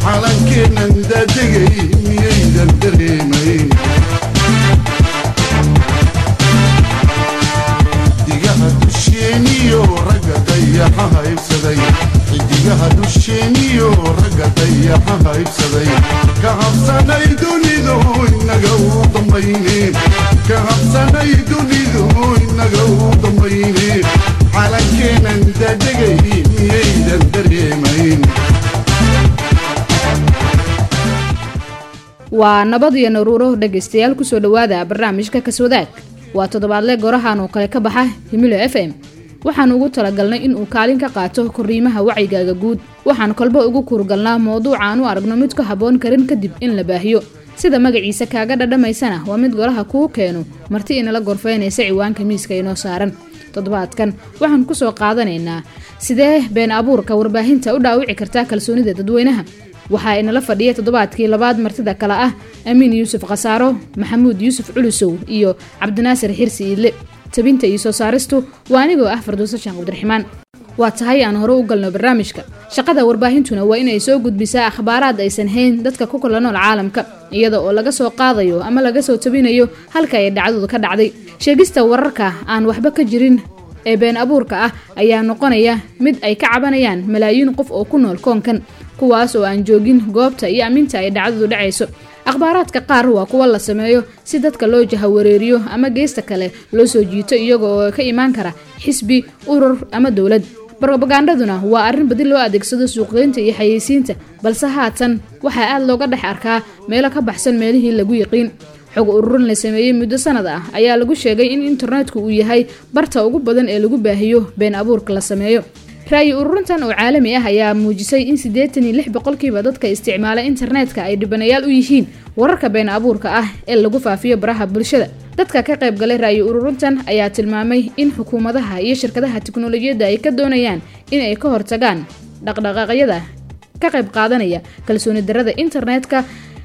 calankeennan daadegay miyaydan dareemayn xidigaha dusheeniyo ragga dayaxa haybsaday xidigaha dusheeniyo ragga dayaxa haybsaday ka habsanay dunidu inaga u dambayne ka habsanay dunidu inaga u dambayne calankeennan daadegay miyaydan dareemayn waa nabad iyo naruuro dhegaystayaal kusoo dhowaada barnaamijka kaswadaag waa toddobaadle gorahan oo kale ka baxa himilo f m waxaan ugu talagalnay inuu kaalin ka qaato koriimaha wacyigaaga guud waxaan kolba ugu kurgalnaa mowduucaan u aragno mid ku habboon karin kadib in la baahiyo sida magaciisa kaaga dhadhamaysana waa mid golaha kuu keeno marti inala gorfaynaysa ciwaanka miiska inoo saaran toddobaadkan waxaan kusoo qaadanaynaa sidee been abuurka warbaahinta u dhaawici kartaa kalsoonida dadweynaha waxaa inala fadhiya toddobaadkii labaad martida kale ah amiin yuusuf khasaaro maxamuud yuusuf culusow iyo cabdinaasir xirsi iidle tabinta iyo soo saaristu waa anigoo ah farduuso sheekh cabdiraxmaan waa tahay aan hore u galno barnaamijka shaqada warbaahintuna waa inay soo gudbisaa akhbaaraad aysan hayn dadka ku kala nool caalamka iyada oo laga soo qaadayo ama laga soo tabinayo halka ay dhacdadu ka dhacday sheegista wararka aan waxba ka jirin ee been abuurka ah ayaa noqonaya mid ay ka cabanayaan malaayiin qof oo ku nool koonkan kuwaas oo aan joogin goobta iyo aminta ay dhacdadu dhacayso akhbaaraadka qaar waa kuwa la sameeyo si dadka loo jahawareeriyo ama geesta kale loo soo jiito iyaga oo ka imaan kara xisbi urur ama dowlad robagandaduna waa arrin badi loo adeegsado suuqgeynta iyo xayeysiinta balse haatan waxaa aad looga dhex arkaa meelo ka baxsan meelihii lagu yiqiin xog ururin la sameeyey muddo sanad ah ayaa lagu sheegay in internetku uu yahay barta ugu badan ee lagu baahiyo been abuurka la sameeyo ra'yi ururintan oo caalami ah ayaa muujisay in siddeetan iyo lix boqolkiiba dadka isticmaala internetka ay dhibanayaal u yihiin wararka been abuurka ah ee lagu faafiyo baraha bulshada dadka ka qayb galay ra'yi ururintan ayaa tilmaamay in xukuumadaha iyo shirkadaha tiknolojiyadda ay ka doonayaan in ay ka hortagaan dhaqdhaqaaqyada ka qayb qaadanaya kalsooni darada internetka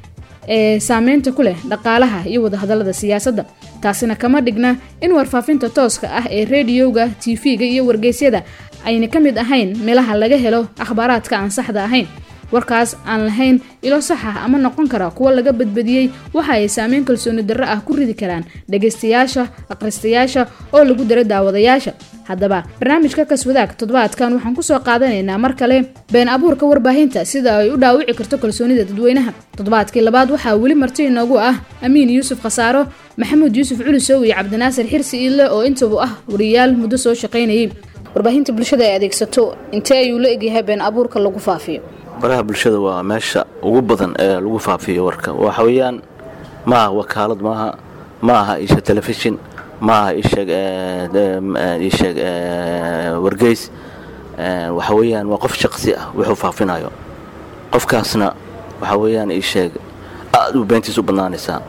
ee saameynta ku leh dhaqaalaha iyo wadahadalada siyaasadda taasina kama dhigna in warfaafinta tooska ah ee rediyoga tv-ga iyo wargeysyada ayna ka mid ahayn meelaha laga helo akhbaaraadka aan saxda ahayn warkaas aan lahayn ilo sax ah ama noqon kara kuwa laga badbadiyey waxa ay saameyn kalsooni darro ah ku ridi karaan dhagaystayaasha akhristayaasha oo lagu dara daawadayaasha haddaba barnaamijka kaswadaag toddobaadkan waxaan kusoo qaadanaynaa mar kale been abuurka warbaahinta sida ay u dhaawici karto kalsoonida dadweynaha toddobaadkii labaad waxaa weli marti inoogu ah amiin yuusuf khasaaro maxamuud yuusuf culusow iyo cabdinaasir xirsi iidle oo intabu ah wariyaal muddo soo shaqaynayay warbaahinta bulshada ay adeegsato intee ayuu la egyahay been abuurka lagu faafiyo baraha bulshada waa meesha ugu badan ee lagu faafiyo warka waxa weeyaan ma aha wakaalad maaha ma aha isha telefishin ma aha isheeg isheeg wargeys waxa weeyaan waa qof shaqsi ah wuxuu faafinayo qofkaasna waxa weeyaan isheeg aad u beentiis u badnaanaysaa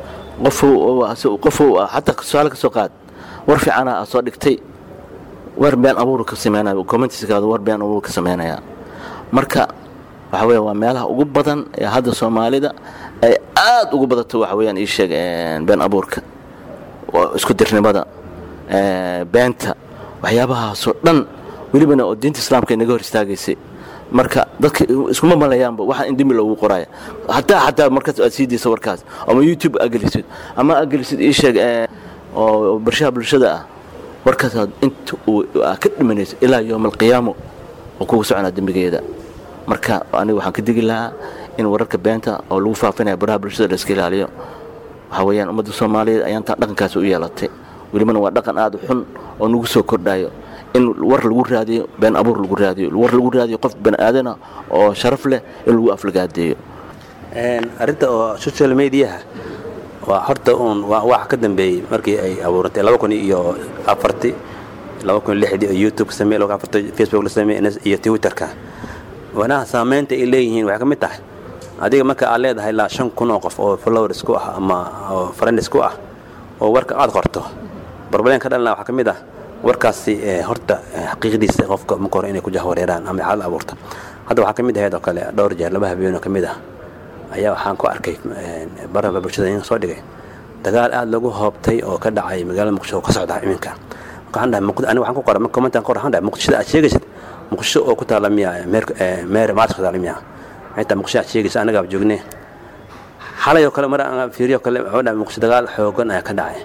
qofu xataa tusaale ka soo qaad war fiicana aad soo dhigtay war been abuur ka sameynaya commentiskaada war been abuur ka sameynaya marka waxa weya waa meelaha ugu badan ee hadda soomaalida ay aad ugu badato waxa weyaan ii sheeg been abuurka isku dirnimada beenta waxyaabahaasoo dhan welibana oo diinta islaamka inaga hor istaagaysay marka dadka iskuma malayaanba waxaa in dembi loogu qoraya hataa xataa markaas aad sii daysa warkaas ama youtube agelisid ama agelisid ii sheeg oo barshaha bulshada ah warkaasaad inta uu ka dhimanaysa ilaa yowma alqiyaamo oo kugu soconaa dembigeeda marka aniga waxaan ka digi lahaa in wararka beenta oo lagu faafinaya baraha bulshada la iska ilaaliyo waxaa weeyaan ummadda soomaaliyeed ayaan taa dhaqankaasi u yeelatay welibana waa dhaqan aad u xun oo nagu soo kordhayo in war lagu raadiyo been abuur lagu raadiyo war lagu raadiyo qof bani aadana oo sharaf leh in lagu aflagaadeeyo arrinta oo social mediaha waa horta uun waxa ka dambeeyey markii ay abuurantay laba kun iyo afarti laba kun iyo lixdii oo youtube ka sameey laba afarti facebook la sameey iyo twitterka wanaha saamaynta ay leeyihiin waxay ka mid tahay adiga marka aad leedahay ilaa shan kun oo qof oo followers ku ah ama oo friends ku ah oo warka aad qorto barbaleen ka dhalina waxaa ka mid ah warkaasi horta xaqiiqdiisa qofka marka hore inay ku jahwareeraan ama xaalad abuurta hadda waxaa ka mid ahayd oo kale dhowr jeer laba habeen oo ka mid ah ayaa waxaan ku arkay baraba bulshada in soo dhigay dagaal aad lagu hoobtay oo ka dhacay magaalada muqdisho oo ka socda iminka waxaan dhahay aniga waxaan ku qoray commentan qor waxaan dhahay muqdishada aad sheegaysid muqdisho oo ku taala miya meer maaris ku taala miya xitaa muqdisho aad sheegaysa anagaaba joognee xalay oo kale mar aan fiiriyo kale wuxuu dhahay muqdisho dagaal xoogan ayaa ka dhacay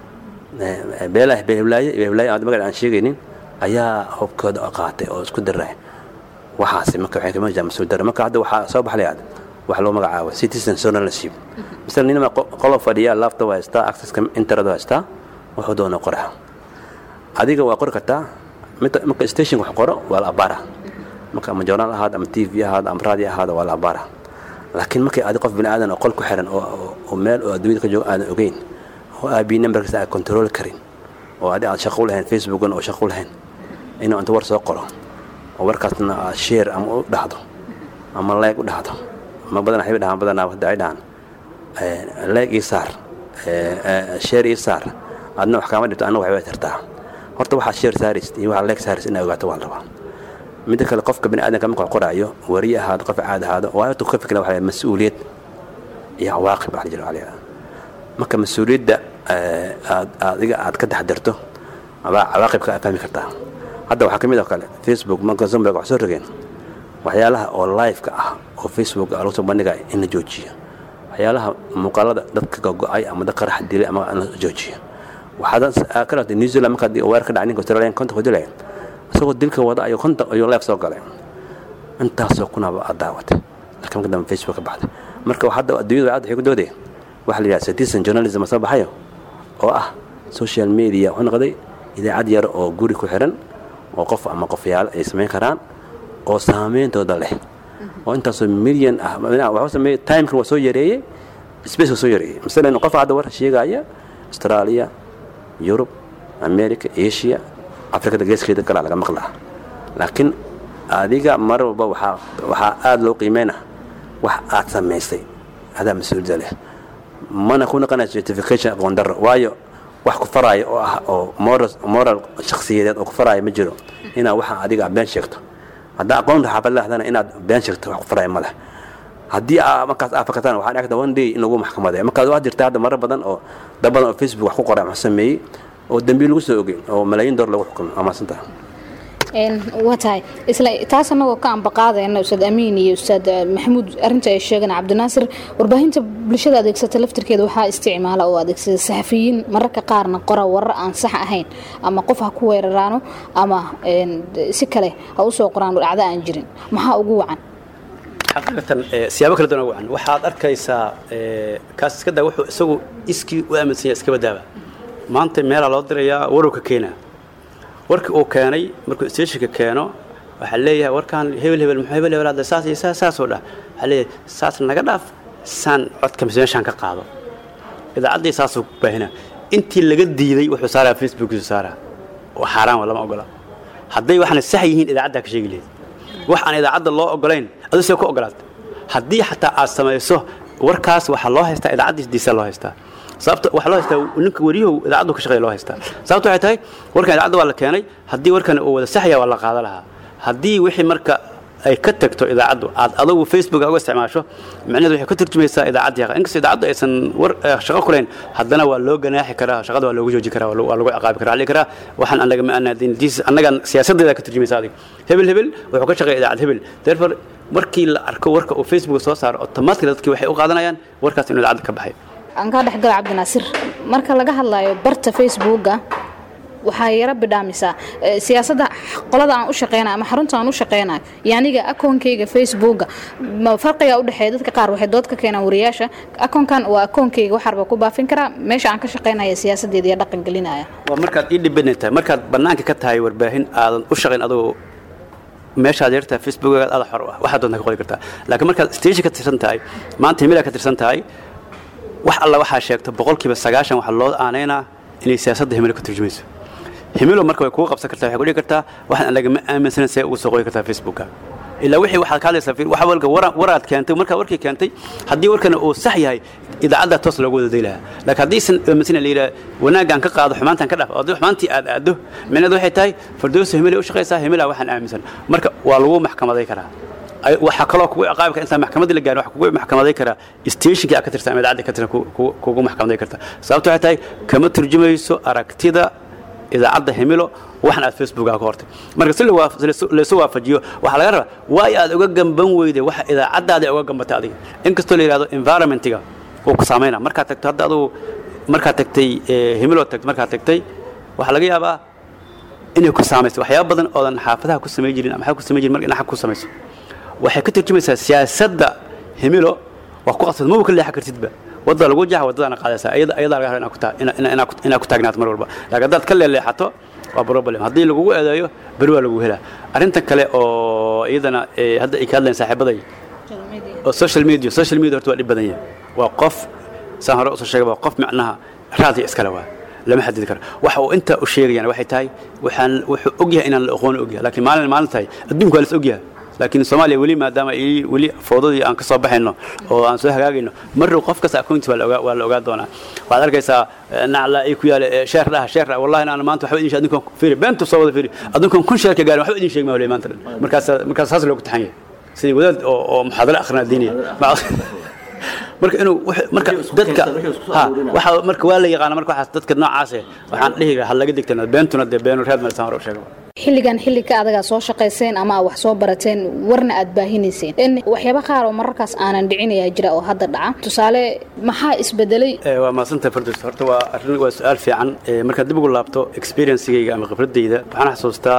beelaha beelhiblaaye beelhiblaaye aan magac aan sheegaynin ayaa hubkooda qaatay oo isku diray waxaasi marka waxay kama jiraan mas-uul dare marka hadda waxaa soo baxlay aad wax loo magacaabo citizen journalship misal ninama qolo fadhiya laafta waa haystaa accesska internet waa haystaa wuxuu doona qoraa adiga waa qori kartaa marka station wax qoro waa la abaara marka ama journal ahaad ama t v ahaad ama radio ahaad waa la abaara laakiin markay adi qof bini aadan oo qol ku xiran oo meel oo adduunyada ka joogo aadan ogeyn oo aabi numberkiisa aad control karin oo adi aad shaqo u lahayn facebookan oo shaqo u lahayn inuu inta war soo qoro oo warkaasna aad share ama u dhahdo ama leeg u dhahdo ma badan waxay dhahaan badanaa hadda ay dhahaan leeg ii saar share ii saar adna wax kaama dhibto anna waxbay tartaa horta waxaad share saarist iyo waxaad leeg saarist inaa ogaato waa la rabaa midda kale qofka bini aadanka marka qoraayo wariye ahaado qof caad ahaado waa intuu ka fikra waxa mas-uuliyad iyo cawaaqib waxa la jira waxa marka mas-uuliyadda aad adiga aad ka taxdirto abaa cawaaqibka aad fahmi kartaa hadda waxaa ka mid oo kale facebook marka zumberg wax soo rogeen waxyaalaha oo live-ka ah oo facebook lagu soo bandhigaya in la joojiyo waxyaalaha muuqaalada dadka gogo-ay ama dad qarax dilay ama in la joojiyo waxaad ka dhaatay new zealand markaad weer ka dhacay ninka australian konta ku dilaya isagoo dilka wada ayuu konta ayuu live soo galay intaasoo kunaba aad daawatay laakiin marka dambe facebook ka baxday marka hadda adduunyada aad waxay ku doodaya waxa la yidhaha citizen journalism soo baxayo oo ah social media wuxuu noqday idaacad yar oo guri ku xiran oo qof ama qofyaal ay samayn karaan oo saameyntooda leh oo intaasoo milyan ah waxuu sameeyey timeka waa soo yareeyey space waa soo yareeyey masalan qof hadda war sheegaya australia yurub america asia afrikada geeskeeda galaa laga maqlaa laakiin adiga mar walba waxaa waxaa aada loo qiimeyna wax aad samaysay adaa mas-uuliyadda leh mana ku naqanaya certification aqoon darro waayo wax ku faraayo oo ah oo moral moral shakhsiyadeed oo ku faraayo ma jiro inaad waxa adiga been sheegto haddaa aqoonta xaafad lehdana inaad been sheegto wax ku faraayo ma leh haddii aa markaas aa fakataan waxaa dhacda one day in lagu maxkamadeeyo markaas waa jirta hadda marar badan oo dad badan oo facebook wax ku qoray wax sameeyey oo dembiil lagu soo ogey oo malaayiin door lagu xukumay waa maasantaha waa tahay isla taas annagoo ka ambaqaadayna ustaad amiin iyo ustaad maxamuud arrinta ay sheegeen cabdinaasir warbaahinta bulshada adeegsata laftirkeeda waxaa isticmaala oo adeegsada saxafiyiin mararka qaarna qora warar aan sax ahayn ama qof ha ku weeraraano ama si kale ha usoo qoraan dhacdo aan jirin maxaa ugu wacan xaqiiqatan siyaabo kala duwan ugu wacan waxaad arkaysaa kaas iska daa wuxuu isagu iskii u aaminsan yahay iska badaaba maanta meelaa loo dirayaa warowka keenaa warkii uu keenay markuu stationka keeno waxaa leeyahay warkaan hebel hebel muxuu hebel hebel hadda saas iyo saas saasoo dhah waxaa leeyahay saas naga dhaaf saan codka mise meeshaan ka qaado idaacaddii saasuu baahina intii laga diiday wuxuu saaraa facebookiisu saaraa oo xaaraan waa lama ogola hadday waxaana sax yihiin idaacaddaa ka sheegi lehed wax aan idaacadda loo ogolayn aduu see ku ogolaad haddii xataa aad samayso warkaas waxaa loo haystaa idaacaddiisdiisa loo haystaa sababta waxaa loo haystaa ninka wariyahu idaacaddu ka shaqeeya loo haystaa sababta waxay tahay warkan idaacadda waa la keenay haddii warkan uu wada saxya waa la qaada lahaa haddii wixii marka ay ka tagto idaacaddu aad adugu facebook uga isticmaasho micnaheedu waxay ka turjumaysaa idaacaddii inkastoo idaacaddu aysan war shaqo kulayn haddana waa loo ganaaxi karaa shaqada waa loogu jooji karaa waa lagu ciqaabi karaa ali karaa waxaan annaga ma anaadin diis annagan siyaasaddeeda ka turjumaysa adiga hebel hebel wuxuu ka shaqeeya idaacad hebel therefore markii la arko warka uu facebook soo saaro automatically dadkii waxay u qaadanayaan warkaas inuu idaacadda ka baxay aan kaa dhexgala cabdinaasir marka laga hadlayo barta facebooka waxaa yaro bidhaamisaa siyaasadda qolada aan u shaqeynayo ama xarunta aan u shaqeynayo iyo aniga akoonkeyga facebooka farqiga u dhexeeya dadka qaar waxay dood ka keenaan wariyaasha akoonkan waa akoonkeyga waxaarba ku baafin karaa meesha aan ka shaqeynaya siyaasadeeda iyo dhaqan gelinaya waa markaad ii dhibana tahay markaad bannaanka ka tahay warbaahin aadan u shaqayn adoo meeshaad yartahay facebookaad aada xor u ah waxaad doontaa ka qori kartaa laakiin markaad station ka tirsan tahay maanta himilaa ka tirsan tahay wax alla waxaa sheegto boqolkiiba sagaashan waxaa loo aanaynaa inay siyaasadda himilo ka turjumayso himilo marka way kugu qabsan kartaa waxay ku dhigi kartaa waxaan anaga ma aaminsanan see ugu soo qori kartaa facebooka ilaa wixii waxaad ka hadlaysaa waxa walka waraad keentay markaa warkii keentay haddii warkana uu sax yahay idaacadda toos loogu wada day lahaa laakiin haddaysan aaminsan la yidhaha wanaaggaan ka qaado xumaantaan ka dhaaf haddii xumaantii aad aaddo micnaheedu waxay tahay fardoosa himilay u shaqaysaa himilaa waxaan aaminsan marka waa lagu maxkamaday karaa waxaa kaloo kugu ciqaabi kara intaan maxkamadii la gaarin waxa kugu maxkamaday karaa stationkii aad ka tirsan ama idaacadda ka tirsan kugu maxkamaday karta sababto waxay tahay kama turjumayso aragtida idaacadda himilo waxan aad facebooka ka hortay marka si lawaaf- laysu- laysu waafajiyo waxaa laga rabaa waay aad uga gamban weyday waxa idaacaddaada uga gambatay adiga inkastoo la yidhahdo environmentiga wuu ku saamayna markaad tagto hadda adugu markaad tagtay eh, himilo tagto markaad tagtay waxaa laga yaabaa inay ku saamayso waxyaaba badan oodan xaafadaha ku samay jirin ama xag ku samay jirin marka inaad xag ku samayso waxay ka tarjumaysaa siyaasadda himilo waa ku qasbad maba ka leexan kartidba wadda lagu jaxa waddadaana qaadaysaa iyada ayadaa laga raba inaad ku taa- ina- ina- inaad ku- inaad ku taagnaato mar walba laakiin haddaad ka leeleexato waa problem haddii lagugu eedeeyo beri waa lagu helaa arrintan kale oo iyadana eh, hadda ay ka hadlayaan saaxiibaday oo social media social media horta waa dhib badan yahay waa qof saan hore usoo sheegay waa qof macnaha raadiya iskale waa lama xadidi karo waxa uu intaa u sheegayaan waxay tahay waxaan wuxuu og yahay inaan la aqoon og yahay laakiin maalin maalin tahay adduunku waa la is og yahay laakiin soomaaliya weli maadaama ay weli foodadii aan ka soo baxayno oo aan soo hagaagayno marrow qof kasta akoonti waa la ogaa waa la ogaa doonaa waxaad arkaysaa eh, nacla ay ku yaala eh, sheer dhaha sheer dhaha wallahi aan maanta waxba idin sheeg adinkan fiiri beentu soo wada fiiri adinkan kun sheer ka gaarin waxba idin sheeg ma wali maanta dhan markaas markaas saas loogu taxan yahay sidii wadaad oo oo muxaadaro akhrina diiniya marka inuu wux- marka dadka ha waxa marka waa la yaqaana marka waxaas dadka noocaas eh, waxaan dhihi lahaa ha laga digtana beentuna dee beenu reed malisaan hore u sheegay xilligan xilli ka adagaa soo shaqayseen ama aad wax soo barateen warna aad baahinayseen in waxyaaba qaar oo mararkaas aanan dhicinayaa jira oo hadda dhaca tusaale maxaa isbedelay Eh, waa mahadsanta fardos horta waa arrin waa su-aal fiican Eh, markaad dib ugu laabto experiencegayga ama khibradayda waxaan xasuustaa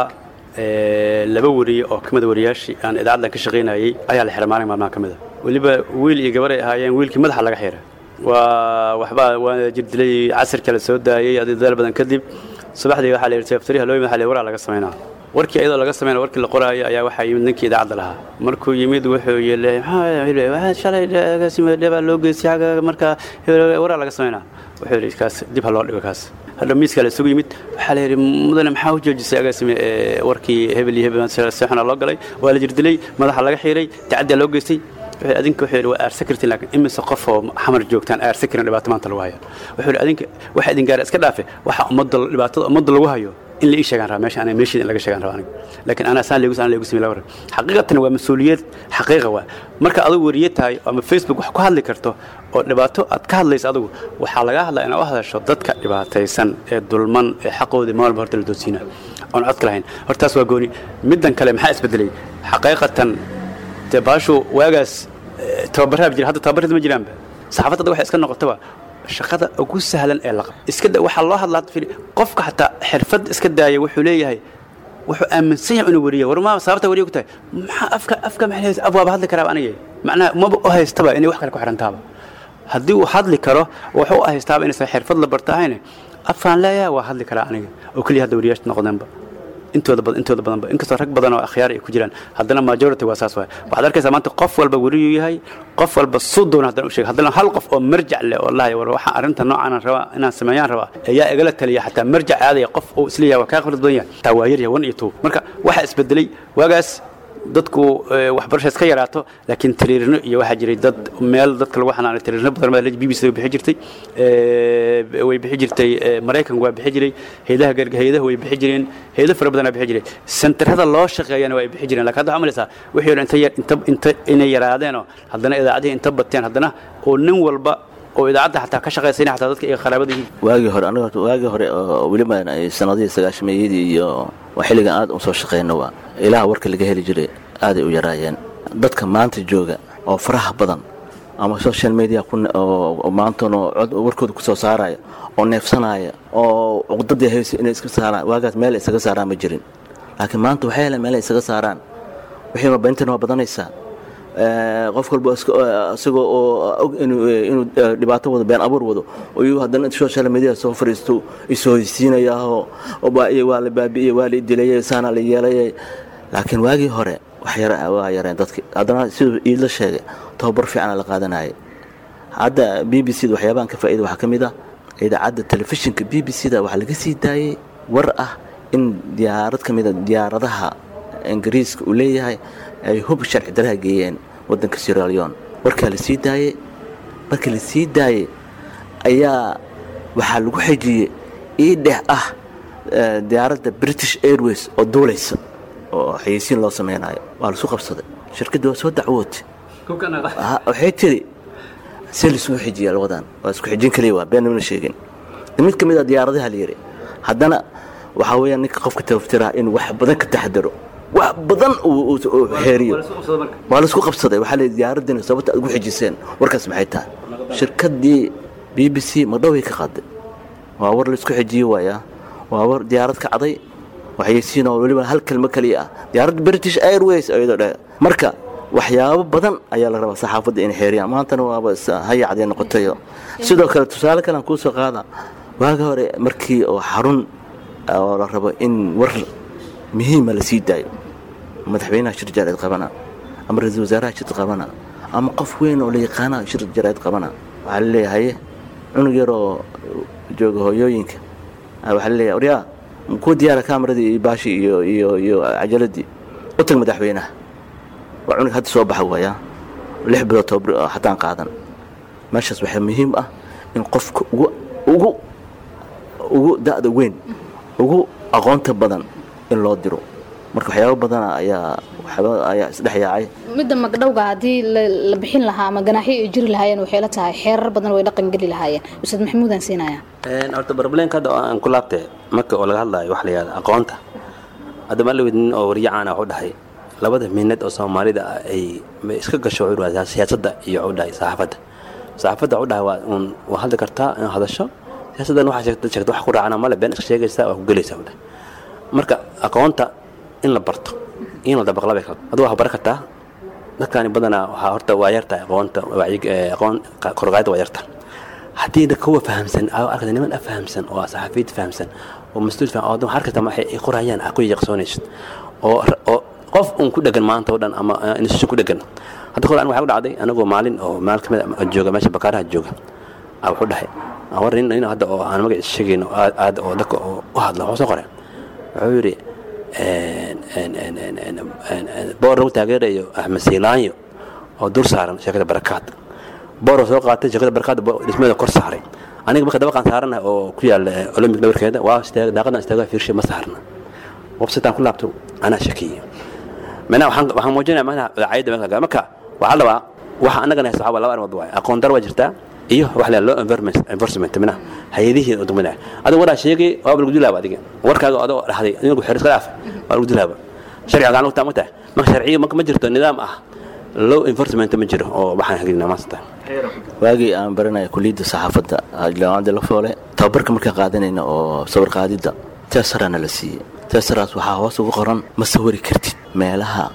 eh, laba wariye oo kamida wariyaashii aan idaacaddan ka shaqaynayay ayaa la xiray maalin maalmaha ka mida weliba wiil iyo gabar ay ahaayeen wiilkii madaxa laga xiray waa waxbaa waa jirdilay casirka la soo daayey adi dadaal badan kadib subaxdii waxaa la yidhi seeftariha loo yimid waxaa la yidhi waraa laga samaynaa warkii iyadoo laga samayna warkii la qoraayo ayaa waxaa yimid ninkii idaacadda lahaa markuu yimid wuxuu yidhi maxaa waxaa shalay agaasima dhebaa loo geystay xagga marka waraa laga samaynaa wuxuu yidhi kaas dib ha loo dhigo kaas hadha miiskaa la isugu yimid waxaa la yidhi mudane maxaa u joojisay agaasime ee, warkii hebel iyo hebel seexuna loo galay waa la jirdilay madaxa laga xiiray tacaddiyaa loo geystay wuxuu adinka wuxuu yidhi waa aarsakartin laakiin imise qof oo xamar joogtaan aarsakirin dhibaato maanta lagu haya wuxuu yidhi adinka waxa idin gaara iska dhaafe waxa ummadda dhibaatada ummadda lagu hayo in la ii sheegaan rabaa meesha anaa meeshiida in laga sheegaan rabaa aniga laakiin anaa saan leegus aan leegus mi laga xaqiiqatan waa mas-uuliyad xaqiiqa waa marka adigu wariye tahay ama facebook wax ku hadli karto oo dhibaato aad ka hadlayso adigu waxaa laga hadlaa inaad u hadasho dadka dhibaataysan ee dulman ee xaqoodii maalba horta la doodsiina oon codka lahayn hortaas waa gooni middan kale maxaa isbedelay xaqiiqatan dee baashu waagaas eh, tababaraha jira hadda tababarada ma jiraanba saxaafadda waxay iska noqotaba shaqada ugu sahlan ee laqab iska da- waxaa loo hadlaa firi qofka xataa xirfad iska daaya wuxuu leeyahay wuxuu aaminsan yahay inuu wariya war maa sababta wariya ku tahay maxaa afka afka maxay leeyahay af waaba hadli karaaba aniga macnaha maba u haystaba inay wax kale ku xirantaaba haddii uu hadli karo wuxuu u haystaaba inaysan xirfad la barta ahayn afaan leeyahay waa hadli karaa aniga oo keliya hadda wariyaasha noqdeenba intooda badan intooda badanba inkastoo rag badan oo akhyaar ay ku jiraan haddana majority waa saas waay waxaad arkaysaa maanta qof walba weriyuu yahay qof walba suu doona haddana u sheega haddana hal qof oo marjac leh oo lahay war waxaan arrinta noocaan rabaa inaan sameeyaan rabaa ayaa igala taliya xataa marjac aadaya qof uu isleeyahay waa kaa khibrad badan yahay taa waa yaryahay wan iyo two marka waxaa isbedelay waagaas dadku eh, waxbarasha iska yaraato laakiin tiriirino iyo waxaa jiray dad meel dadka lagu xanaanay tiriirino badan baa b b c way bixi jirtay eh, way bixi jirtay eh, maraykanku waa bixi jiray hayadaha garg- hayadaha way bixi jireen hayado fara badanaa bixi jiray sentarada loo shaqeeyana waa ay bixi jireen lakin hadda waxaa malaysaa wixii hore inta yar- inta inta inay yaraadeenoo haddana idaacadihii inta bateen haddana oo nin walba oo idaacadda xataa ka shaqaysayna xataa dadka iyo qaraabadii waagii hore aniga horta waagii hore oo weliba ay sanadihii sagaashameeyadii iyo waa xilligan aad u soo shaqeyno waa ilaha warka laga heli jiray aaday u yaraayeen dadka maanta jooga oo faraha badan ama social media ku ne- oo oo maantana cod warkooda kusoo saaraya oo neefsanaya oo cuqdadii haysa inay iska saaraan waagaas meel ay isaga saaraan ma jirin laakiin maanta waxay heleen meel ay isaga saaraan wixii beentina waa badanaysaa Eh, qof walba iska- eh, isagoo oo og inuu eh, inuu eh, dhibaato wado been abuur wado ayuu haddana social media soo fariisto isoo heysiinayaahoo waa waa la baabi'iyey waa la dilayey saana la yeelayay laakiin waagii hore wax yar waa yareen dadki haddana siduu iidla sheegay tababar fiicana la qaadanayay hadda b b c da waxyaabahan ka faa'iida waxaa ka mid ah idaacadda telefishinka b b c da waxaa laga sii daayey war ah in diyaarad ka mida diyaaradaha ingiriiska uu leeyahay ay hub sharci daraha geeyeen waddanka sierra leone warkaa la sii daayey markii la sii daayey ayaa waxaa lagu xejiyey ii dheh ah eh, diyaaradda british airways oo duulaysa oo xayeysiin loo samaynayo waa lasu qabsaday shirkadda waa soo dacwootay Ha, waxay tiri see laisugu xijiya labadan waa isku xijin kaliya waa been mana sheegin mid ka mid a diyaaradaha la yidhi haddana waxaa weeyaan ninka qofka tabaftiraha inuu wax badan ka taxadaro wax badan uu- uu uu xeeriyo waa laisku qabsaday waxaa la diyaaraddiina sababta aad ugu xijiseen warkaas maxay tahay shirkaddii b b c madhoway ka qaaday waa war laisku xijiye waayaa waa war diyaarad kacday waxaysiin oo weliba hal kelmo keliya ah diyaaradda british airways ayadoo dhe marka waxyaabo badan ayaa la rabaa saxaafadda inay xeeriyaan maantana waaba is hayacdee noqotayo sidoo kale tusaale kale aan kuu soo qaada waaga hore markii oo xarun oo la rabo in war muhiima la sii daayo madaxweynaha shir jaraa'id qabana ama ra-iisul wasaaraha shir qabana ama qof weyn oo la yaqaana shir jaraa'id qabana waxaa la leeyahay cunug yar oo jooga hooyooyinka ah, waxaa la leeyahay waryaa kuu diyaara kamaradii iyo baashii iyo iyo iyo cajaladii u tag madaxweynaha waa cunug hadda soo baxa waayaa lix bilood toban bilood hataan qaadan meeshaas waxaa muhiim ah in qofka ugu ugu ugu da'da weyn ugu aqoonta badan in loo diro marka waxyaabo badana ayaa waxyaaba ayaa isdhex yaacay midda magdhowga haddii la la bixin lahaa ama ganaaxyo ay jiri lahaayeen waxay la tahay xeerar badan way dhaqan geli lahaayeen ustaad maxamuudaan siinaya horta barbaleenka hadda aan ku laabtay marka oo laga hadlayo wax la yihahda aqoonta hadda maalawid nin oo warya caana wuxuu dhahay labada miinad oo soomaalida ah ay ma iska gasho wuxuu dhahay siyaasadda iyo wuxuu dhahay saxaafadda saxaafadda wuxuu dhahay waa uun waa hadli kartaa in hadasho siyaasaddan waxaa sheegta sheegta wax ku raacana male been iska sheegaysaa waa ku gelaysaa wuxuu dhahay marka aqoonta in la barto in la dabaqla bay kala adigu waxaa baran kartaa dadkaani badanaa waxaa horta waa yartahay aqoonta wacyi- ee, aqoon korgaayada waa yarta haddii da kuwa fahamsan aa arkata niman a fahamsan oo saxaafiyad fahamsan oo mas-uul faham oo waxaa arkata waxay ay qorayaan aa ku yaqsoonaysid oo oo qof un ku dhegan maanta oo dhan ama eh, institution ku dhegan hadda kor an waxaa ku dhacday anagoo maalin oo maal kamid a jooga meesha bakaaraha jooga aa wuxuu dhahay "Aa, war nin nin hadda oo aan magaciisa sheegayno aad aad oo dadka oo u hadla wuxuu soo qoray wuxuu yidhi boor lagu taageerayo axmed siilaanyo oo dur saaran sheekada barakaad boor soo qaatay sheekada barakaad dhismeeda kor saaray aniga marka dabaqaan saarana oo ku yaala olympic dhabarkeeda waa istaag daaqadan istaagaa fiirshay ma saarna websitaan ku laabto anaa shakiye macnaha waxaan waxaan muujinaya macnaha daacayadda meesha laga marka waxaa la rabaa waxa annagana haysta waxaa waa laba arrimood waay aqoon dar waa jirtaa iyo wax la law environment enforcement mina hayadihii oo degmada adiga waraa sheegay waa lagu dilaaba adiga warkaaga adoo dhahday inagu xeer iska dhaaf waa lagu dilaaba sharciga gacan lugtaa ma tahay marka sharciga marka ma jirto nidaam ah law enforcement ma jiro oo waxaan hagelinaa maanta waagii aan baranaya kuliyadda saxaafadda jaamacadda la foole tababarka markaan qaadanayna oo sawir qaadidda teesarana la siiyey teesaraas waxaa hoos ugu qoran ma sawiri kartid meelaha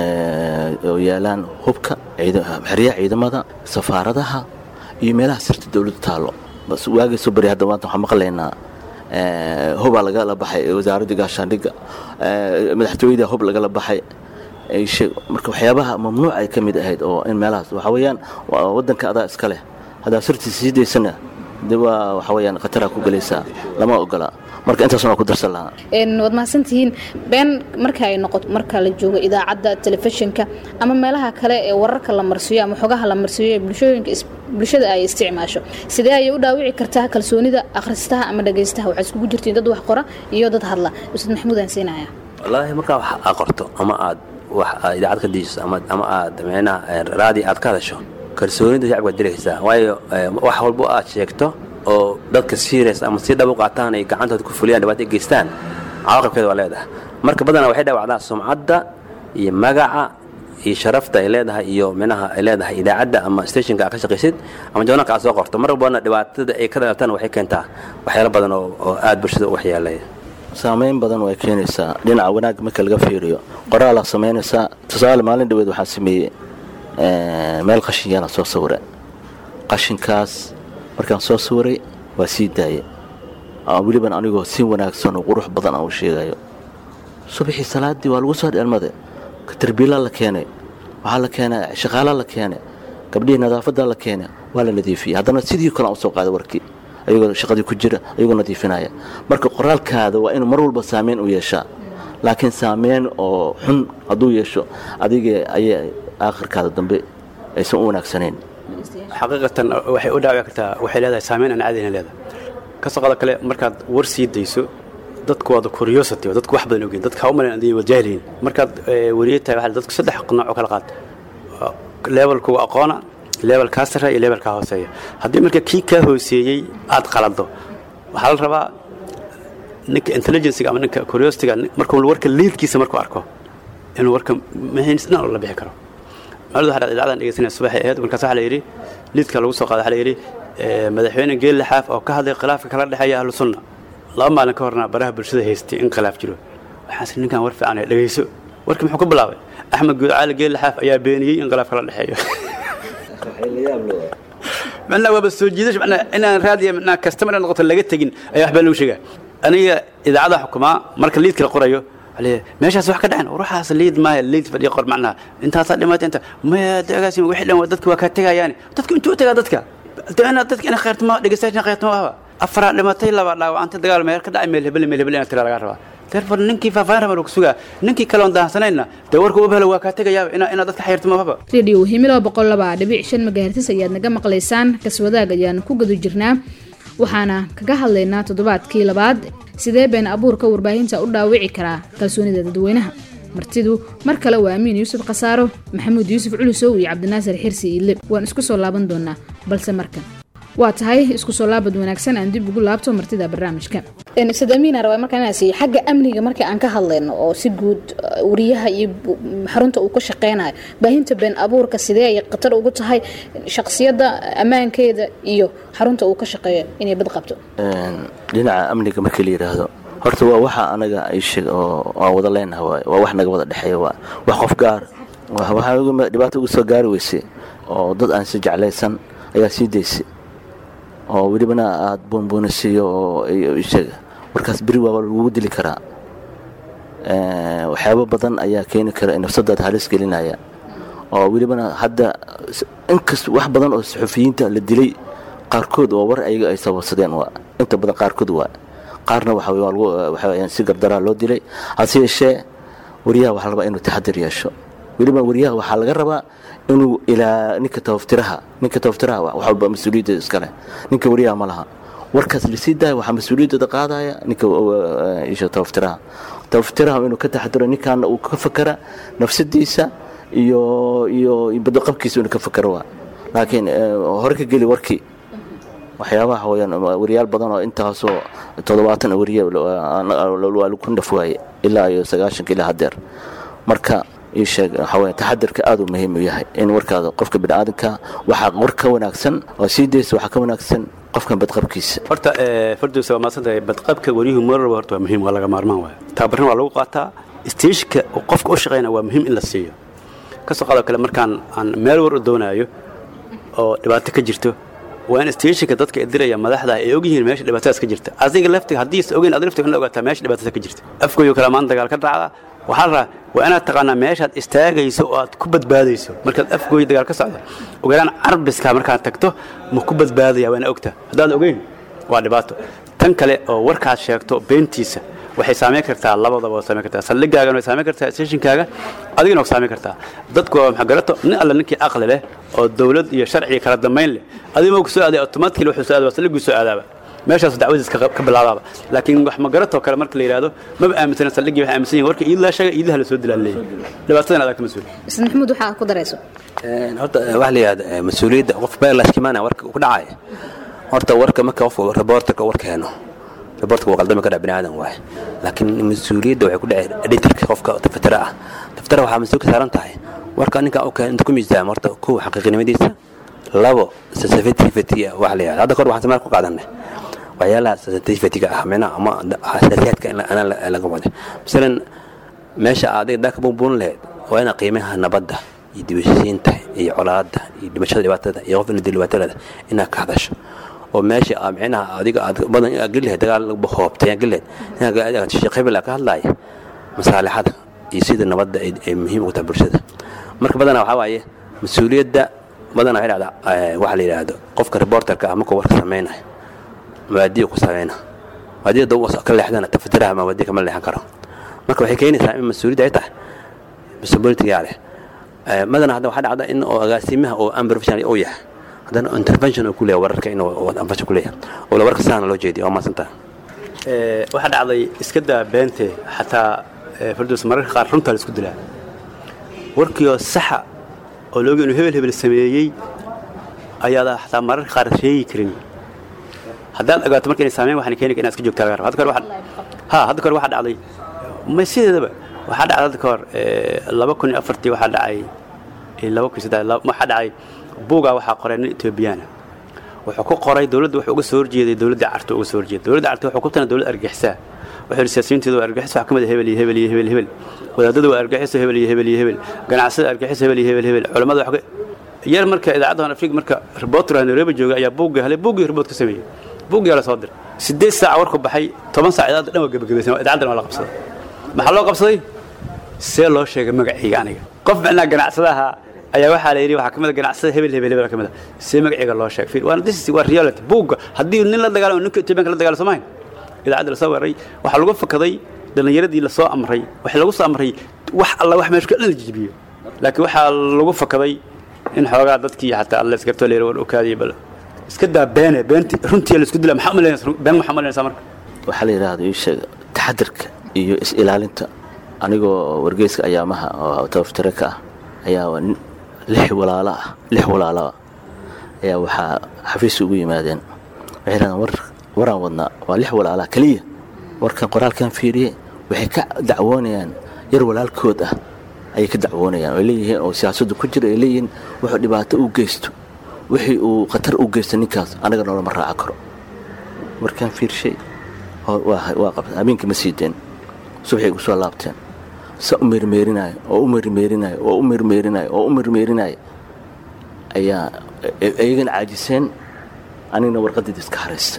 eh, oo yaalaan hubka ciida- xeryaha ciidamada safaaradaha iyo meelaha sirta dowladdu taallo bas waagii soo bari hadda maanta waxaan maqlaynaa eh, hubaa lagala baxay wasaaradda gaashaandhigga eh, madaxtooyada hub lagala baxay ay sheeg marka waxyaabaha mamnuuc ay ka mid ahayd oo in meelahaas waxa weeyaan waa waddanka adaa iska leh haddaa sirtiisa sii daysana de waa waxa weeyaan khataraa ku gelaysaa lama ogola marka intaasna waa ku darsan lahaa Een, waad mahadsantihiin been marka ay noqoto marka la joogo idaacadda telefishinka ama meelaha kale ee wararka la marsiiyo ama xogaha la marsiiyo ee bulshooyinka is- bulshada ay isticmaasho sidee ayay u dhaawici kartaa kalsoonida akhristaha ama dhagaystaha waxaad iskugu jirtiin dad wax qora iyo dad hadla ustaad maxamuud aan siinaya wallaahi markaa wax aad qorto ama aad wax aad idaacad ka diijiso ama ama aad meenaha raadi aad ka hadasho kalsoonida shacabka waad diraysaa waayo eh, wax walbo aad sheegto oo dadka serious ama si dhab u qaataan ay gacantooda ku fuliyaan dhibaato ay geystaan cawaaqibkeeda waa leedahay marka badanaa waxay dhaawacdaa sumcadda iyo magaca iyo sharafta ay leedahay iyo minaha ay leedahay idaacadda ama stationka aad ka shaqaysid ama joonalka aad soo qorto mar walbana dhibaatada ay ka dhalatana waxay keentaa waxyaalo badan oo oo aad bulshada u waxyeelaya saameyn badan way keenaysaa dhinaca wanaag marka laga fiiriyo qoraalaa samaynaysaa tusaale maalin dhaweed waxaan sameeyey eh, meel qashin yaala soo sawira qashinkaas markaan soo sawiray waa sii daayay Aa, weliban anigoo si wanaagsan oo qurux badan aan u sheegayo subaxii salaadii waa lagu soo dheelmaday tarbiila la keenay waxaa la keenay shaqaala la keenay gabdhihii nadaafadda la keenay waa la nadiifiyey haddana sidii kale aan usoo qaaday warkii ayagoo shaqadii ku jira ayagoo nadiifinaya marka qoraalkaada waa inuu mar walba saameyn u yeeshaa laakiin saameyn oo xun hadduu yeesho adiga ayay aakhirkaada dambe aysan u wanaagsanayn xaqiiqatan waxay u dhaawici kartaa waxay leedahay saameyn aan caadina leedahay ka soqoda kale markaad war sii dayso dadku waada curiosity oo dadku wax badan ogeyn dadka ha u malayn adiga wajahliin markaad eh, wariye tahay waxaa dadku saddex nooc oo kala qaad levelkuga aqoona levelkaa sarreeya iyo levelkaa hooseeya haddii marka kii kaa hooseeyey aad qalado waxaa la rabaa ninka intelligencega ama ninka curiosityga markuu warka liidkiisa markuu arko inuu warka mahinsna la bixi karo maalid waxaa dhacday idaacadaan dhegeysanaya subaxay ahayd markaas waxaa la yidhi liidka lagu soo qaaday waxaa la yidhi madaxweyne geelle xaaf oo ka hadlay khilaafka kala dhexeeya ahlu sunna laba maalin ka horna baraha bulshada haystay in khilaaf jiro waxaas ninkan war fiican ee dhegeyso warkii muxuu ku bilaabay axmed guucaali geelle xaaf ayaa beeniyey in khilaaf kala dhexeeyo macnaa waaba soo jiidash macnaa inaan raadiya macnaa customer noqoto laga tegin ayaa waxbaa lagu sheegaa aniga idaacada xukumaa marka liidka la qorayo meeshaas wax ka dhacen ruuxaas liid maaha liid fadhiya qor macnaha intaasaa dhimatay inta maya dagaasi wixii dhan dadka waa kaa tegayaani dadka intuu tagaa dadka inaad dadka ina khayrtama dhegeystayaasha khayrtama ahaba afaraa dhimatay laba dhaawacantay dagaal meel ka dhacay meel hebel meel hebel inaad tiraa lagaa rabaa therefore ninkii faahfaahin raba lagu sugaa ninkii kale oon daahsanayna dee warka u helo waa kaa tegayaaba ina inaad dadka xayrtama ahaba radio himilo boqol laba dhibic shan magahertis ayaad naga maqlaysaan kaswadaag ayaan ku guda jirnaa waxaana kaga hadlaynaa toddobaadkii labaad sidee been abuurka warbaahinta u dhaawici karaa kalsoonida dadweynaha martidu mar kale waa amiin yuusuf khasaaro maxamuud yuusuf culusow iyo cabdinaasir xirsi iile waan isku soo laaban doonaa balse markan waa tahay isku soo laabad wanaagsan aan dib ugu laabto martida barnaamijka sadamiina rabaa markaan inaan siiyo xagga amniga markii aan ka hadlayno oo si guud wariyaha iyo xarunta uu ka shaqeynayo baahinta been abuurka sidee ay khatar ugu tahay shaqsiyadda ammaankeeda iyo xarunta uu ka shaqeeyo inay bad qabto dhinaca amniga markii la yidhaahdo horta waa waxa anaga aysheeg oo aan wada leenaha waay waa wax naga wada dhexeeya waa wax qof gaar waxaa dhibaato uga soo gaari weysay oo dad aan si jeclaysan ayaa sii daysay oo welibana aada buunbuunisiiyo oo sheeg markaas beri waaba lagugu dili karaa waxyaabo badan ayaa keeni kara nafsadaada halis gelinaya oo welibana hadda inkast wax badan oo saxufiyiinta la dilay qaarkood oo war ayaga ay sababsadeen waa inta badan qaarkood waa qaarna waxa si gardaraa loo dilay hase yeeshee wariyaha waxaa la rabaa inuu taxadir yeesho weliba wariyaha waxaa laga rabaa inuu ilaa ninka tabaftiraha ninka tabaftiraha wax walba mas-uuliyadda iskale ninka wariyaha ma laha warkaas lasii daaya waxaa mas-uuliyaddooda qaadaya ninka isha tabaftiraha tabaftiraha inuu ka taxadiro ninkaana uu ka fakera nafsadiisa iyo iyo badaqabkiisa inuu ka fakero waa laakiin hore ka geli warkii waxyaabaha weyaan wariyaal badan oo intaasoo toddobaatan wariye waa lagu naf waaye ilaa iyo sagaashanka ilaa hadeer marka ii sheeg waxaa weya taxadirka aad uu muhiim u yahay in warkaada qofka biniaadanka waxaa war ka wanaagsan oo sii daysa waxaa ka wanaagsan qofkan badqabkiisa horta fardosa waa maadsantahay badqabka wariyuhu marwalba horta waa muhiim waa laga maarmaan waaya tababarna waa lagu qaataa isteeshka qofka u shaqeyna waa muhiim in la siiyo kasoo qaado kale markaan aan meel war u doonaayo oo dhibaato ka jirto waa in isteeshinka dadka idiraya madaxda ay ogyihiin meesha dhibaatadaas ka jirta adiga laftiga haddiisa ogeyn ad laftiga in la ogaataa meesha dhibaatada ka jirta afkooyo kale maan dagaal ka dhacda waxaa la rabaa waa inaad taqaanaa meeshaad istaagayso oo aad ku badbaadayso markaad afgooyo dagaal ka socdo ogalaan carbiska markaad tagto ma ku badbaadaya waa ina ogta haddaad ogeyn waa dhibaato tan kale oo warkaad sheegto beentiisa waxay saamayn kartaa labadaba waa saamayn kartaa saldhigaagana way saamayn kartaa stationkaaga adigana waa saamayn kartaa dadku waa maxagarato nin alle ninkii aqli leh oo dawlad iyo sharci kala dambayn leh adigma ku soo aaday automatically wuxuu soo aadaa saldhiguu soo aadaaba meeshaas dacwadiis ka bilaabaaba laakiin wax magaratoo kale marka la yidhaahdo maba aaminsana saldhigii waxay aaminsan yihin warka iidlaa sheega iidaha la soo dilaa leeyahay dhibaatadan adaa ka mas-uul isna maxamuud waxaa ku darayso horta waxa la yidhahda mas-uuliyadda qof beerlaskimaana warka ku dhacaya horta warka marka qof reporterka war keeno reporterka waa qaldami kadhac bini aadan waaye laakiin mas-uuliyadda waxay ku dhacay editorka qofka tafatara ah tafatara waxaa mas-uul ka saaran tahay warka ninka u keen inta ku miisaama horta kow xaqiiqinimadiisa labo sensitivity waxa la yidhahda hadda kor waxaan sameel ku qaadanay waxyaalaha sensitivity-ga ah micnaha ama xasaasiyaadka in laga wada masalan meesha adiga daa ka buunbuun lahayd waa inaad qiimaha nabadda iyo dibashisiinta iyo colaadda iyo dhimashada dhibaatada iyo qof ina dil dhibaatadada inaad ka hadasho oo meesha aad micnaha adiga aad badan inaad geli lahayd dagaal hoobtay aad geli lahayd inaad sheekh hebel ka hadlaaya masaalixada iyo sida nabadda ay muhiim ugu tahay bulshada marka badanaa waxaa waaye mas-uuliyadda badanaa waxay dhacdaa waxa la yidhaahdo qofka reporterka ah markuu warka samaynayo mabaadiya ku sameyna mabaadiya dab ka leexdana tafatiraha mabaadiya kama leexan karo marka waxay keenaysaa in mas-uuliyadda ay tahay responsibilitygaa leh madana hadda waxaa dhacda in oo agaasimaha oo unprofessional uu yahay haddana intervention uu ku leeyahay wararka inuu intervention ku leeyahay oo la warka saana loo jeediyo waa maasantaa waxaa dhacday iska daa beente xataa fardoos mararka qaar runtaa la isku dilaa warkiioo saxa oo looga inuu hebel hebel sameeyey ayaada xataa mararka qaar sheegi karin haddaad ogaato marka inay saameyn waxaan keeni inaad iska joogtaa laga raba hadda kahor waxaa ha hadda kahor waxaa dhacday ma sideedaba waxaa dhacday hadda kahor laba kun iyo afartii waxaa dhacay laba kun iyo saddex waxaa dhacay buugaa waxaa qoray nin etoobiyaana wuxuu ku qoray dowladda wuxuu uga soo horjeeday dowladda carta uga soo horjeeday dowladda carta wuxuu ku tana dowlad argaxisaa wuxuu yidhi siyaasiyiinteedu waa argixis waxaa ka mid ah hebel iyo hebel iyo hebel hebel wadaadadu waa argaxiso hebel iyo hebel iyo hebel ganacsada argaxiso hebel iyo hebel hebel culammada wax yar marka idaacadda afrika marka reporter nairobi jooga ayaa buugga helay buuggii report ka sameeyey buuggiyaa la soo diray siddeed saac warku baxay toban saac idaacadda dhan waa gebagabaysan idaacaddan waa la qabsaday maxaa loo qabsaday see loo sheegay magacayga aniga qof macnaa ganacsadaha ayaa waxaa la yidhi waxaa ka mid a ganacsada hebel hebel hebel ka mid a see magacayga loo sheegay fiir waana this waa reality buugga haddii nin la dagaalamo ninka etoobiyanka la dagaalamo soomayn idaacadda lasoo weeraray waxaa lagu fakaday dhallinyaradii lasoo amray waxaa lagu soo amray wax alla wax meesha dhan la jijibiyo laakiin waxaa lagu fakaday in xoogaa dadkii xataa alla isgartoo la yidhi war okaadiyo bal iska daa beene beenti runtii la isku dila maxaa umalaynaysa been maxaa umalaynaysaa marka waxaa la yidhaahda ii sheeg taxadarka iyo is-ilaalinta anigoo wargeyska ayaamaha oo tabaftare ka ah ayaa lix walaalo ah lix walaalo ah ayaa waxaa xafiis ugu yimaadeen waxay yidhahdeen war waraan wadnaa waa lix walaalaha keliya warkan qoraalkan fiiriye waxay ka dacwoonayaan yar walaalkood ah ayay ka dacwoonayaan ay leeyihiin oo siyaasaddu ku jira ay leeyihiin wuxuu dhibaato u geysto wixii uu khatar u geysto ninkaas anaga noolama raaca karo markaan fiirshay waa qabta habeenkii ma sii deen subaxay igu soo laabteen sa u meermeerinaayo oo u meermeerinaayo oo u meermeerinaayo oo u meermeerinaayo ayaa iyagana caajiseen anigna warqaddeeda iska haraysta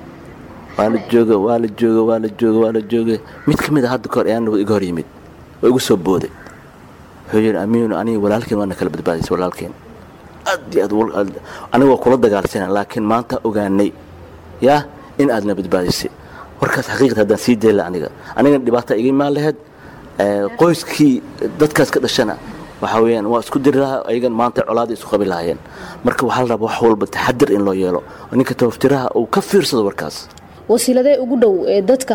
waa la jooga waa la jooga waa la jooga waa la jooga mid ka mid a hadda kahor ayaa nabad iga hor yimid oo igu soo booday wuxuu yidhi amiinu aniga walaalkeen waana kala badbaadaysa walaalkeen aad iyo aad aniga waa kula dagaalsana laakiin maanta ogaanay yaa in aadna badbaadisay warkaas xaqiiqata haddaan sii dayla aniga anigana dhibaata iga imaan lahayd qoyskii dadkaas ka dhashana waxaa weeyaan waa isku diri lahaa ayagan maanta colaada isu qabi lahaayeen marka waxaa la rabaa wax walba taxadir in loo yeelo oo ninka tabaftiraha uu ka fiirsado warkaas wasiiladee ugu dhow ee dadka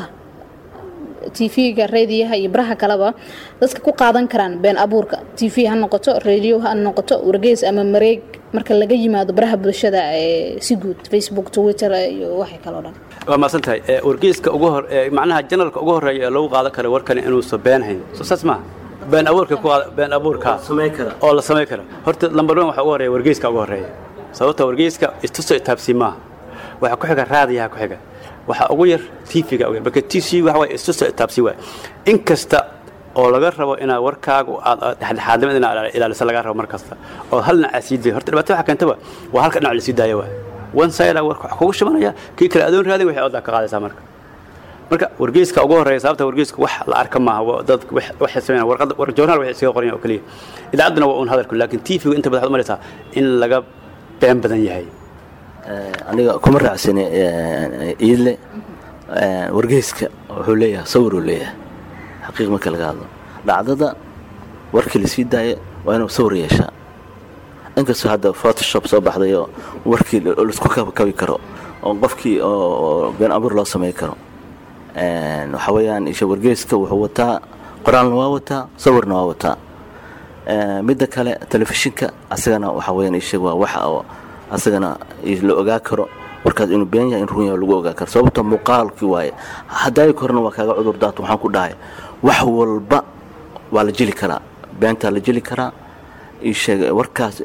tv-ga reediyaha iyo baraha kaleba dadka ku qaadan karaan been abuurka tv ha noqoto radio ha noqoto wargeys ama mareeg marka laga yimaado baraha bulshada ee si guud facebook twitter iyo waxay kaloo dhan waa maasan tahay wargeyska ugu hor macnaha janalka ugu horreeya ee lagu qaadan kara warkani inuusan been hayn soo saas maaha been abuurka ku been abuurka oo la samayn kara horta lambar one waxa ugu horreeya wargeyska ugu horreeya sababta wargeyska istuso itaabsi maaha waxa ku xiga raadiyaha ku xiga waxaa ugu yar tv-ga ugu yar marka t c waxa waye istuso itaabsi waay in kasta oo laga rabo inaad warkaagu aad dhexdhexaadnimada inaad ilaaliso laga rabo mar kasta oo hal dhinac aad sii dayo horta dhibaato waxa keentaba waa halka dhinac la sii daayo waay one side warka wax kugu shimanaya kii kale adoon raadin waxay odaa ka qaadaysaa marka marka wargeyska ugu horreeya sababta wargeyska wax la arka maaha dad waxay sameeyaan warqad war joornaal waxay iskaga qoran oo kaliya idaacadduna waa uun hadalku laakiin tv-gu inta badan waxaad u malaysaa in laga been badan yahay aniga kuma raacsani iidle wargeyska wuxuu leeyahay sawiruu leeyahay xaqiiq marka laga hadlo dhacdada warkii lasii daaya waa inuu sawir yeeshaa inkastoo hadda photoshop soo baxday oo warkii laisku kabi karo oo qofkii oo been abuur loo samay karo waxaa weeyaan isha wargeyska wuxuu wataa qoraalna waa wataa sawirna waa wataa midda kale telefishinka asagana waxaa weeyaan isha waa waxa oo asagana la ogaa karo warkaas inuu been yahay in run yahay lagu ogaa karo sababta muuqaalkii waaye hadaayi korna waa kaaga cudur daata waxaan ku dhahay wax walba waa la jeli karaa beentaa la jeli karaa isheeg warkaas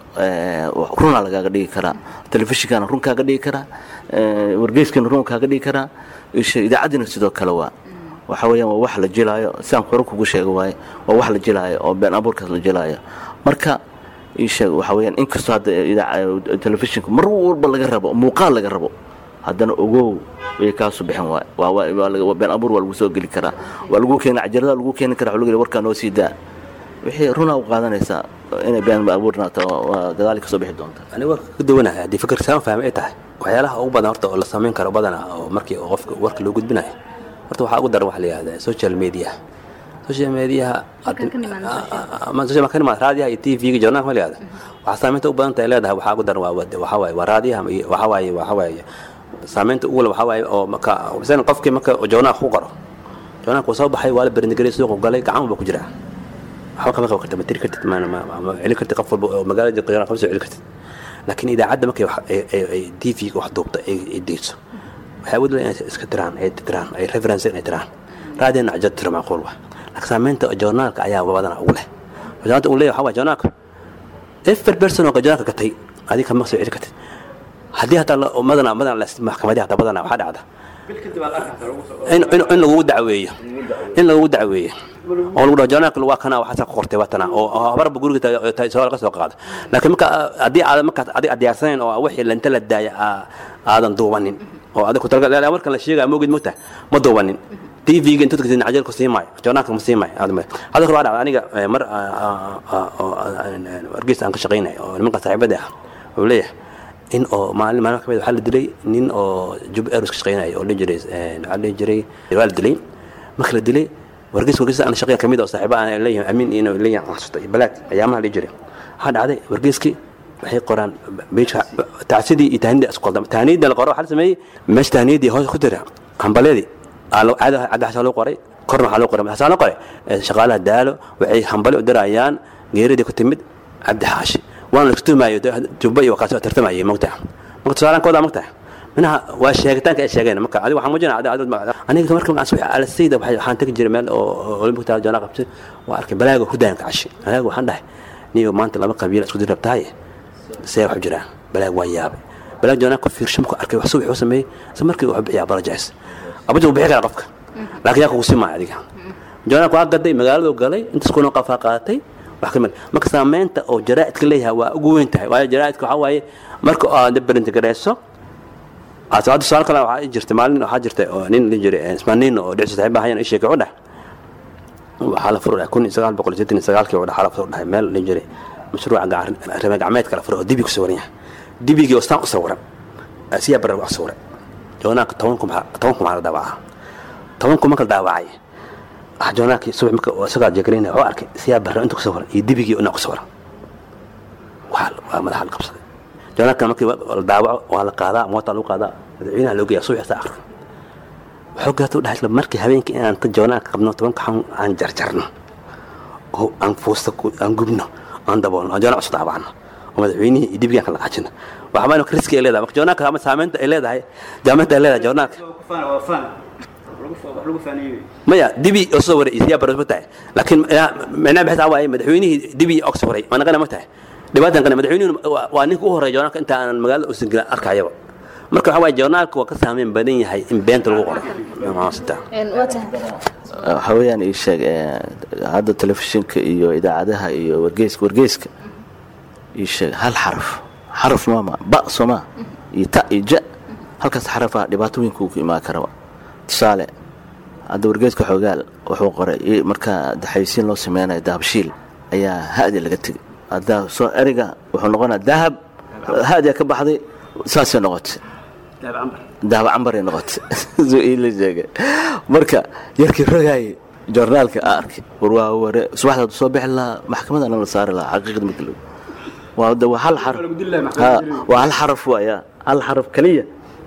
runaa lagaaga dhigi karaa telefishinkana run kaaga dhigi karaa wargeyskana run kaaga dhigi karaa idaacaddiina sidoo kale waa waxa weeyaan waa wax la jelaayo sidaan hore kugu sheega waaye waa wax la jelaayo oo been abuurkaas la jelaayo marka isheeg waxa weeyaan inkastoo hadda telefishinka mar walba laga rabo muuqaal laga rabo haddana ogow way kaasu bixin waay waa been abuur waa lagu soo geli karaa waa lagu keena cajarada lagu keeni karaa waa lagu yidhi warkaa noo sii daa wixii runaa u qaadanaysaa inay been abuurnaato waa gadaali ka soo bixi doonta aniga warka ka duwanahay haddii fikir saan fahmay ay tahay waxyaalaha ugu badan horta oo la samayn karo badana oo markii qofka warka loo gudbinayo horta waxaa ugu daran waxa la yihahdaa social media social mediaha social ka nimaad raadiyaha iyo tv-ga journalka ma la yihahda waxaa saamaynta u badan tahay leedahay waxaa ugu daran waa waxaa waaye waa raadiyaha iyo waxaa waaye waxaa waaye saamaynta ugu waxaa waaye oo marka misalan qofkii marka journalka ku qoro journalka soo baxay waa la berindigelay suuqa galay gacan ba ku jiraa waxba kama qaban kartid ma tiri kartid ma celin kartid qof walba oo magaalada joogta journalka ma soo celin kartid laakiin idaacadda markay wax- ay- ay- ay tv-ga wax duubta ay ay deyso waxay awood leeyihin inay iska tiraan ay tiraan ay reference inay tiraan raadina cajad tiro macquul wa laakiin saamaynta joornaalka ayaa badana ugu leh joornaalka uu leeyahay waxaa waay joornaalka efer person oo joornaalka gatay adiga kama soo celi kartid haddii hataa la- madana madana la- maxkamadihi hataa badana waxaa dhacda in in- in lagugu dacweeyo in lagugu dacweeyo oo lagu dhaho joornaalka waa kana waxaasaa ku qortay waa tana oo oo habarba guriga ta- ta- soo laga soo qaado laakiin marka ah, haddii aadan markaas adiga aad diyaarsanayn oo wixii lanta la daaya aa- aadan duubanin oo adiga ku talagal ilaa markan la sheegaya moogid mogta ma duubanin tv-ga inta tagtid cajalku sii maayo joornaalka ma sii maayo hadda kale waa dhacda aniga eh, mar ah, ah, ah, oo wargeys aan ka shaqaynay oo nimanka saaxiibada ah wuxuu leeyahay in oo maalin maalin kamid waxaa la dilay nin oo jub airways ka shaqaynaya oo la jiray eh, waxaa la jiray waa la dilay marka la dilay wargeys wargeys aan shaqeeya kamid oo saaxiiba aan leeyahay amiin iyo leeyahay xasuusta iyo balaad ayaamaha la jiray waxaa dhacday wargeyskii waxay qoraan beejka tacsidii iyo tahnidii isku qaldama tahniyadii la qoro waxaa la sameeyey meesha tahniyadii hoos ku tira hambaleedii aa loo- caada cadda xasaa loo qoray korna waxaa loo qoray xasaa loo qoray eh, shaqaalaha daalo waxay hambali u dirayaan geeridii ku timid cabdi xaashi waana laisku tuhmaayo jubba iyo wakaasi tartamayay mogtaa marka tusaalaan koodaa mogtaa minaha waa sheegitaanka ay sheegeen marka adiga waxaan muujinaa adi- adi- aniga marka markaan subax alasayda waxay- waxaan tegi jiray meel oo olympic taal joona qabtay waa arkay balaaga hudaanka cashi balaaga waxaan dhahay niyo maanta laba qabiil isku dir rabtahay see wax u jiraan balaag waa yaabay balaag joona ku fiirsho markuu arkay wax subax uu sameeyey isla markii wuxuu bixiyaa apologize abaja uu bixi karaa qofka laakiin yaa kugu simaayo adiga joona waa gaday magaaladu galay intaas kuna qafaa qaadatay wax ka mid marka saameynta oo jaraa'idka leeyahay waa ugu weyn tahay waayo jaraa'idka waxaa waaye marka aad berintigareyso hadda suaal kale waxaa ii jirtay maalin waxaa jirtay oo nin la jiray ismaaniin oo dhicsi saaxiib ahayan ii sheegay u dheh waxaa la furo kun iyo sagaal boqol iyo sideetan iyo sagaalkii oo dhaxaa la furo dhahay meel la jiray mashruuca gacan- rime gacmeedka la furo oo dibi ku sawiran yahay dibigii oo staan u sawiran siyaa barar wax sawiray joonaanka toban kun maxaa- toban kun maxaa la daawacaa toban kun marka la daawacay ah joonaankii subax marka oo isagaa jeegaraynaya wuxuu arkay siyaa barra inta ku sawiran iyo dibigii inaa ku sawiran waa waa madaxa la qabsaday joonaanka markii la daawaco waa la qaadaa moota lagu qaadaa madaxweynaha loo geeya subax saa arka wuxuu gaata u dhahay isla markii habeenkii inaan ka joonaanka qabno tobanka xan aan jarjarno oo aan fuusta ku- aan gubno aan daboolno aan joonaan cusub daabacno oo madaxweynihii iyo dibigaan kala qaajino waxbaa marka riski ay leedahay marka joonaanka ama saamaynta ay leedahay jaamanta ay leedahay joonaanka maya dibi oo soo waray isiyaa baros ma tahay laakiin micnaha bixis waaye madaxweynihii dibi og soo waray ma naqana ma tahay dhibaatan kana madaxweynuhu waa- waa ninka u horeeya joornaalka inta aan magaalada uusan gelin arkayaba marka waxaa waaye joornaalka waa ka saameyn badan yahay in beenta lagu qoro Maasita. waa tahay waxaa weeyaan ii sheeg eh, hadda telefishinka iyo idaacadaha iyo wargeyska wargeyska ii sheeg hal xaraf xaraf maama ba sooma iyo ta iyo ja halkaas xarafaa dhibaato weyn kugu imaan karaba tusaale hadda wargeyska xoogaal wuxuu qoray i- markaa daxaysiin loo sameynayo dahabshiil ayaa hadi laga tegay hadda soo eriga wuxuu noqonaa dahab hadiya ka baxday saasay noqotay dahab cambaray noqotay suu iila sheegay marka yarkii rogaayay joornaalka aa arkay war waa ware subaxda soo bixi lahaa maxkamadana la saari lahaa xaqiiqda marka lagu waa de waa hal xaraf Ha, waa hal xaraf waaya hal xaraf kaliya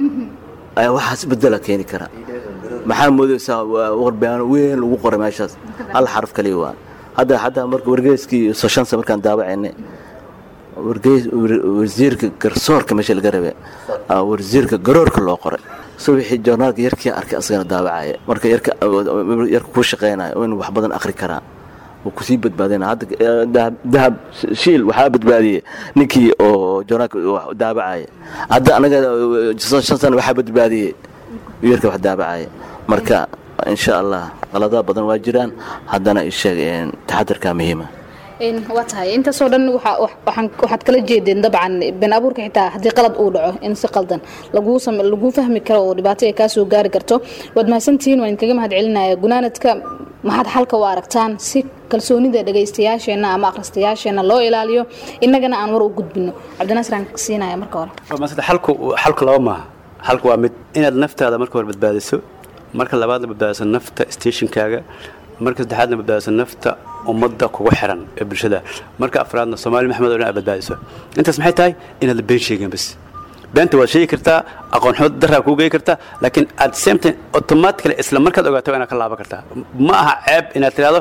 ayaa waxaas bedela keeni kara maxaa moodaysaa waa warbaano weyn lagu qoray meeshaas hal xaraf kaliya waa hadda hadda marka wargeyskii soshansa markaan daawacaynay wargeys war- wasiirka garsoorka meesha laga rabe aa wasiirka garoorka loo qoray subaxii joornaalka yarkii arkay asagana daawacaya marka yarka yarka kuu shaqeynaya oo inuu wax badan akhri karaa wuu kusii badbaadina hadda eh, dahab dahab shiil waxaa badbaadiyey ninkii oo joornaalka wax daawacaya hadda anaga eh, shan sana waxaa badbaadiyey yarka wax daawacaya marka insha allah qaladaha badan waa jiraan haddana isheeg taxadarkaa muhiima Een, waa tahay intaasoo dhan waxa- wax- waxaan- waxaad kala jeedeen dabcan been abuurka xitaa haddii qalad uu dhaco in si qaldan laguu same- laguu fahmi karo oo dhibaato ay kaa soo gaari karto waad mahadsantihiin waan idinkaga mahad celinaya gunaanadka maxaad xalka u aragtaan si kalsoonida dhagaystayaasheenna ama akhristayaasheenna loo ilaaliyo innagana aan war u gudbino cabdinaasir aan siinaya marka hore masada xalku xalku laba maaha xalku waa mid inaad naftaada marka hore badbaadiso marka labaadna badbaadiso nafta stationkaaga marka saddexaadna badbaadiso nafta ummadda kugu xiran ee bulshada marka afraadna soomaali maxmed oo dhan aad badbaadiso intaas maxay tahay inaad la been sheegin bas beenta waad sheegi kartaa aqoon xumo daraa kuu geyi kartaa laakiin at the same time automatically isla markaad ogaato waa inaad ka laaban kartaa ma aha ceeb inaad tidhahdo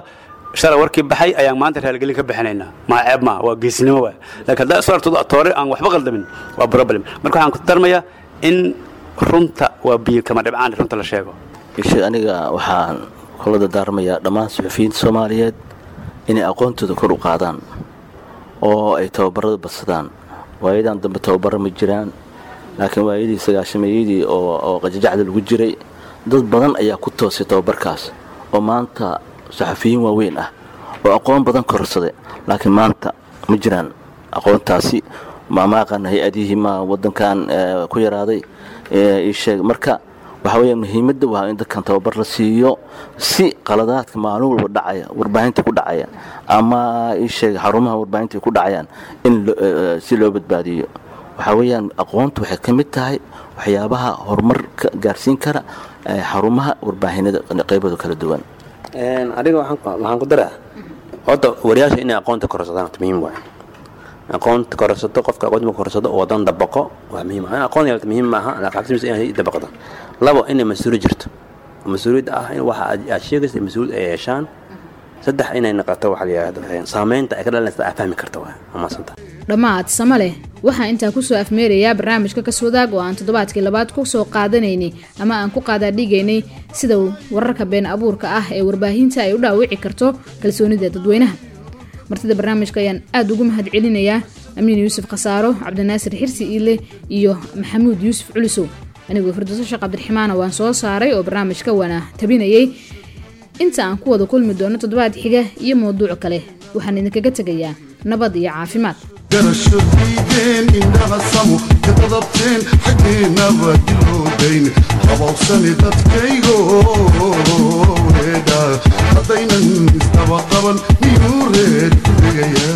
shalay warkii baxay ayaan maanta raaligelin ka bixinaynaa maa ceeb maa waa geesnimo waay laakiin haddaa isu aragto toore aan waxba qaldamin waa problem marka waxaan ku darmayaa in runta waa biyo kama dhibcaan runta la sheego ishe aniga waxaan kula dardaarmayaa dhammaan suxufiyiinta soomaaliyeed inay aqoontooda kor u qaadaan oo ay tababarada badsadaan waayadan dambe tababaro ma jiraan laakiin waayadii sagaashameeyadii oo qajajacda lagu jiray dad badan ayaa ku toosay tababarkaas oo maanta saxafiyiin waaweyn ah oo aqoon badan korsaday laakiin maanta ma jiraan aqoontaasi maamaaqan hay-adihii ma wadankan ku yaraaday isheeg marka waxaa weya muhiimadda waa in dadkan tababar la siiyo si qaladaadka maalin walba dhacaya warbaahinta ku dhacaya ama isheeg xarumaha warbaahinta ku dhacayaan in si loo badbaadiyo waxaa weeyaan aqoontu waxay ka mid tahay waxyaabaha horumarka gaarsiin kara xarumaha warbaahinada qaybooda kala duwan adiga waxaan ku daraa horta wariyaasha inay aqoonta korsadaan horta muhiim waay aqoonta korsato qofka aqoonta korsado oo wadan dabaqo waa muhiim in aqoon yeelata muhiim maaha laakiin inay dabaqdo labo inay mas-uuliyad jirto mas-uuliyadda ah in waxa aad sheegaysa mas-uuliyad ay yeeshaan saddex inay noqoto waxa la yidhahdo saameynta ay ka dhalanaysa aad fahmi karta waa amaasanta dhammaad sama leh waxaa intaa kusoo afmeerayaa barnaamijka kaswadaag oo aan toddobaadkii labaad ku soo qaadanaynay ama aan ku qaadaadhigaynay sida wararka been abuurka ah ee warbaahinta ay u dhaawici karto kalsoonida dadweynaha martida barnaamijka ayaan aada ugu mahad celinayaa amiin yuusuf khasaaro cabdinaasir xirsi iile iyo maxamuud yuusuf culisow anigoo firdooso sheekh cabdiraxmaana waan soo saaray oo barnaamijka waana tabinayay inta aan ku wada kulmi doono toddobaad xiga iyo mawduuc kale waxaan idinkaga tegayaa nabad iyo caafimaad garasho diideen indhaha samu ka dadabteen xaggeennaba diloodayn qabowsani dadkaygo reedha haddaynan isdaba qaban miyuu reed ku degaya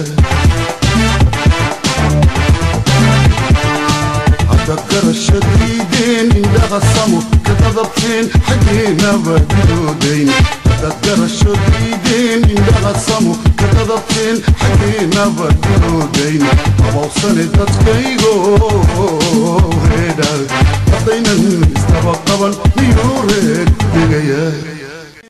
hadda garasho diideen indhaha samu ka dadabteen xaggeennaba diloodayn dad garasho diideen indhaha samu ka dadabteen xaggeennaba diloodayn qabowsani dadkaygo reedha haddaynan isdaba qaban miyuu reed ku degaya